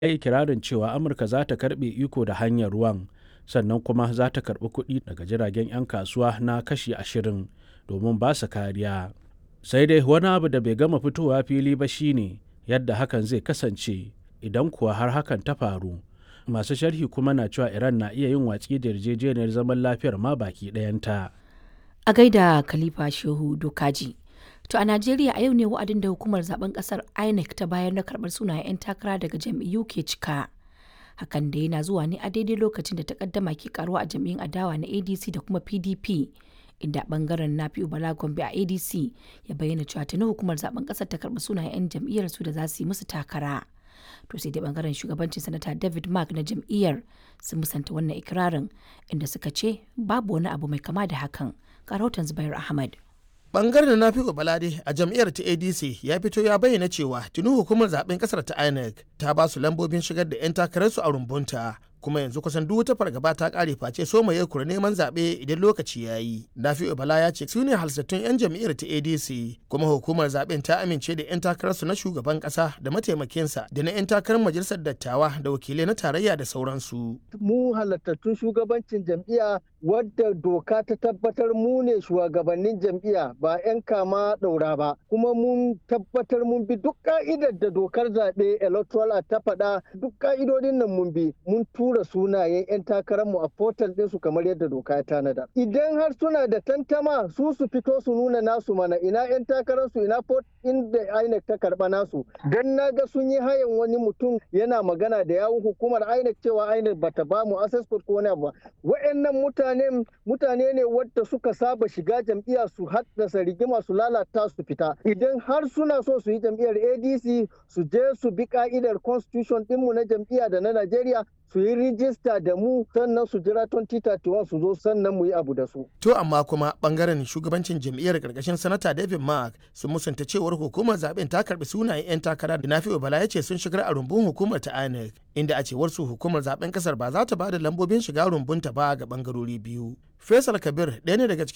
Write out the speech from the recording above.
ya yi kirarin cewa amurka za ta karbe iko da hanyar ruwan sannan kuma za ta karbi kuɗi daga jiragen 'yan kasuwa na kashi ashirin domin ba su kariya sai dai wani abu da bai gama fitowa fili ba shine yadda hakan zai kasance idan kuwa har hakan ta faru masu sharhi kuma na cewa iran na iya yin watsi da yarjejeniyar zaman lafiyar ma baki ɗayanta a gaida khalifa shehu dokaji to a najeriya a yau ne wa'adin da hukumar zaben kasar inec ta bayar na karbar sunayen 'yan takara daga jam'iyyu ke cika hakan da yana zuwa ne a daidai lokacin da takaddama ke karuwa a jam'iyyun adawa na adc da kuma pdp inda bangaren nafi'u bala gombe a adc ya bayyana cewa tuni hukumar zaben kasar ta karbi sunayen 'yan jam'iyyar su da za su yi musu takara to sai dai bangaren shugabancin sanata david mark na jam'iyyar sun musanta wannan ikirarin inda suka ce babu wani abu mai kama da hakan rahoton zubair ahmad bangaren na fi balade a jam'iyyar ta adc ya fito ya bayyana cewa tuni hukumar zaben kasar ta inec ta ba su lambobin shigar da 'yan takararsu a rumbunta kuma yanzu kusan duk wata fargaba ta kare face so mai kura neman zaɓe idan lokaci ya yi. Nafi'u Bala ya ce su ne halsattun 'yan jam'iyyar ta ADC kuma hukumar zaɓen ta amince da 'yan takararsu na shugaban ƙasa da mataimakinsa da na 'yan takarar majalisar dattawa da wakilai na tarayya da sauransu. Mu halattattun shugabancin jam'iyya wadda doka ta tabbatar mu ne shugabannin jam'iyya ba 'yan kama ɗaura ba kuma mun tabbatar mun bi duk ka'idar da dokar zaɓe electoral ta faɗa duk ka'idodin nan mun bi mun tura sunayen 'yan takararmu a portal ɗinsu kamar yadda doka ya tanada. Idan har suna da tantama su su fito su nuna nasu mana ina 'yan takararsu ina port inda INEC ta karɓa nasu. Dan na ga sun yi hayan wani mutum yana magana da yawun hukumar INEC cewa INEC bata ba mu access code ko wani abu ba. Wa'annan mutane mutane ne wadda suka saba shiga jam'iyya su haddasa rigima su lalata su fita. Idan har suna so su yi jam'iyyar ADC su je su bi ka'idar constitution ɗinmu na jam'iyya da na Najeriya su yi rijista da mu sannan su jira 2031 su zo sannan mu yi abu da su. To amma kuma bangaren shugabancin jam'iyyar karkashin sanata David Mark sun musanta cewar hukumar zaben ta karbi sunayen 'yan takara da Nafi'u Bala ya ce sun shigar a rumbun hukumar ta INEC inda a cewar su hukumar zaben kasar ba za ta ba da lambobin shiga rumbunta ba ga bangarori biyu. Faisal Kabir ɗaya ne daga cikin